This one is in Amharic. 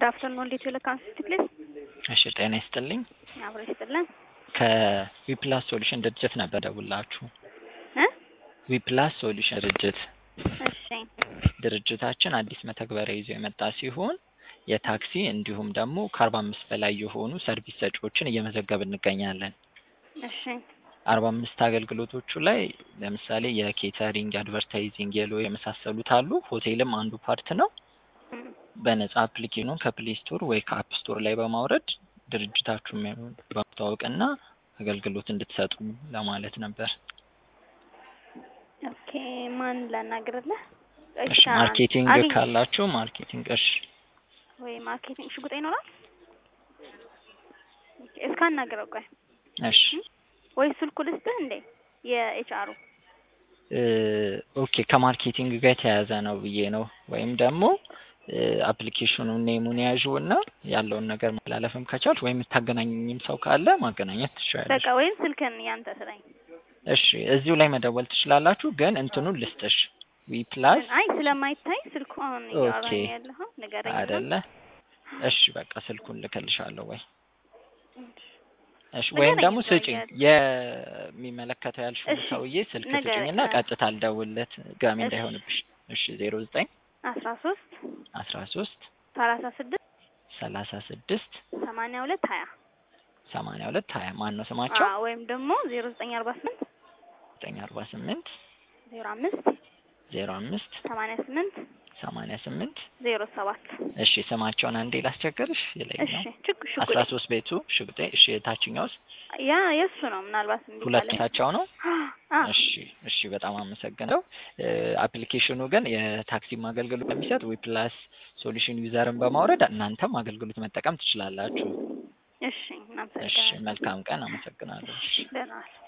ጉድ አፍተርኑን እንዴት ይለ ካንስቲ ፕሊዝ እሺ ጤና ይስጥልኝ። አብሮ ይስጥልን ከዊፕላስ ሶሉሽን ድርጅት ነበር ደውላችሁ። እ ዊፕላስ ሶሉሽን ድርጅት እሺ ድርጅታችን አዲስ መተግበሪያ ይዞ የመጣ ሲሆን የታክሲ እንዲሁም ደግሞ ከአርባ አምስት በላይ የሆኑ ሰርቪስ ሰጪዎችን እየመዘገብ እንገኛለን። እሺ አርባ አምስት አገልግሎቶቹ ላይ ለምሳሌ የኬተሪንግ፣ አድቨርታይዚንግ፣ የሎ የመሳሰሉት አሉ። ሆቴልም አንዱ ፓርት ነው። እም፣ በነጻ አፕሊኬሽኑን ከፕሌይ ስቶር ወይ ከአፕ ስቶር ላይ በማውረድ ድርጅታችሁን በማስተዋወቅና አገልግሎት እንድትሰጡ ለማለት ነበር። ኦኬ ማን ላናግርልህ? እሺ ማርኬቲንግ አግኝ- ካላችሁ ማርኬቲንግ እሺ ወይ ማርኬቲንግ ሽጉጤ ይኖራል? ኦኬ እስካናግረው ቆይ እሺ ወይ ስልኩ ልስጥህ እንዴ የኤችአሩ እ ኦኬ ከማርኬቲንግ ጋር የተያያዘ ነው ብዬ ነው። ወይም ደግሞ አፕሊኬሽኑን ኔሙን ያዡ እና ያለውን ነገር ማላለፍም ከቻልሽ ወይም የምታገናኝም ሰው ካለ ማገናኘት ትችላለሽ። በቃ ወይም ስልክን ያንተ ስጠኝ። እሺ እዚሁ ላይ መደወል ትችላላችሁ፣ ግን እንትኑን ልስጥሽ ዊ ፕላስ አይ ስለማይታይ ስልኩ አሁን ኦኬ። እያወራኝ ያለኸው ንገረኝ። አይደለ? እሺ በቃ ስልኩን ልከልሻለሁ ወይ እሺ ንገረኝ ወይም ደግሞ ሰውዬ ስጪኝ የሚመለከተው ያልሽውን እሺ፣ ሰውዬ ስልክ ንገረኝ። ስጪኝና ቀጥታ አልደውልለት ጋሚ እሺ። እንዳይሆንብሽ። እሺ ዜሮ ዘጠኝ አስራ ሶስት አስራ ሶስት ሰላሳ ስድስት ሰላሳ ስድስት ሰማንያ ሁለት ሀያ ሰማንያ ሁለት ሀያ ማን ነው ስማቸው? አዎ ወይም ደግሞ ዜሮ ዘጠኝ አርባ ስምንት ዘጠኝ አርባ ስምንት ዜሮ አምስት ዜሮ አምስት ሰማንያ ስምንት ሰማንያ ስምንት ዜሮ ሰባት እሺ ስማቸውን አንዴ ላስቸግርሽ። እሺ ይለኛው ችግ አስራ ሽጉጤ ሶስት ቤቱ ሽጉጤ። እሺ የታችኛውስ ያ የእሱ ነው ምናልባት እምቢ ሁለት ካለኝ። ታቸው ነው። አ እሺ እሺ በጣም አመሰግናለሁ። አፕሊኬሽኑ ግን የታክሲም አገልግሎት የሚሰጥ ዊፕላስ ሶሉሽን ዩዘርን በማውረድ እናንተም አገልግሎት መጠቀም ትችላላችሁ። እሺ እሺ እናመሰግናለን። መልካም ቀን። አመሰግናለሁ። እሺ ደህና ዋል።